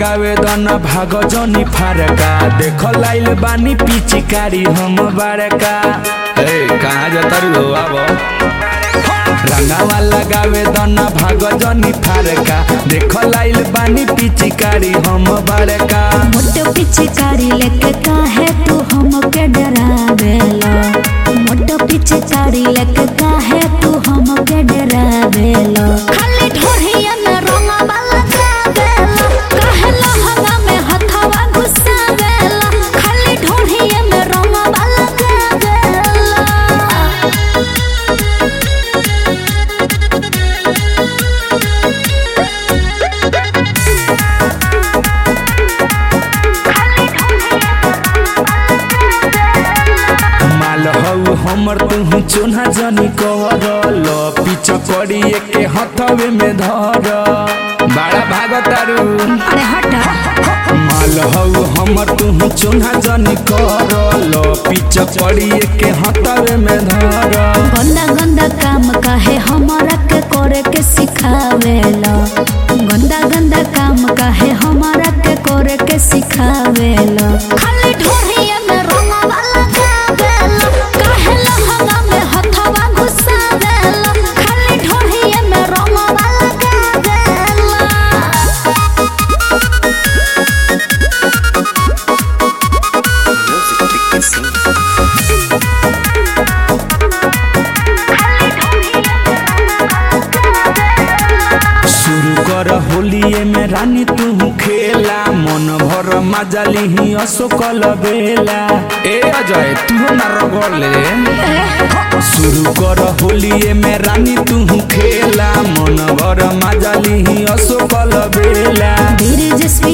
लगावे दन भाग जनी फारका देख लाइल बानी पिचकारी हम बारका ए कहाँ जाता रू हो आबो रंगावा लगावे दन भाग जनी फारका देख लाइल बानी पिचकारी हम बारका मोटो पिचकारी लेके काहे तू हमके डरावेला मोटो पिचकारी लेके काहे तू हमके डरावेला खाली ढोढ़िया में रंगवा लगावेला काहे लहंगा में हथवा घुसावेला खाली ढोढ़िया में रंगवा लगावेला माल हऊ हमर तुहू चोना जनी कर लो पिच करिए के हथवे में धर बड़ा भाग तारू अरे हट माल हऊ हमर तुहू चोना जनी कर लो पिच करिए के हथवे में धर गंदा गंदा काम काहे हमारा के करे के सिखावेला गंदा गंदा काम काहे हमारा के करे के सिखावेला खाली ढोढ़िया में रंगवा लगावेला काहे लहंगा में हथवा घुसावेला खाली ढोढ़िया में रंगवा लगावेला शुरू कर होलिए में रानी तू खेला मन भर मजा लिही अशोकल बेला ए अजय तू ना रगड़ ले शुरू कर होलिए में रानी तू खेला मन भर मजा लिही अशोकल बेला धीरे जस्वी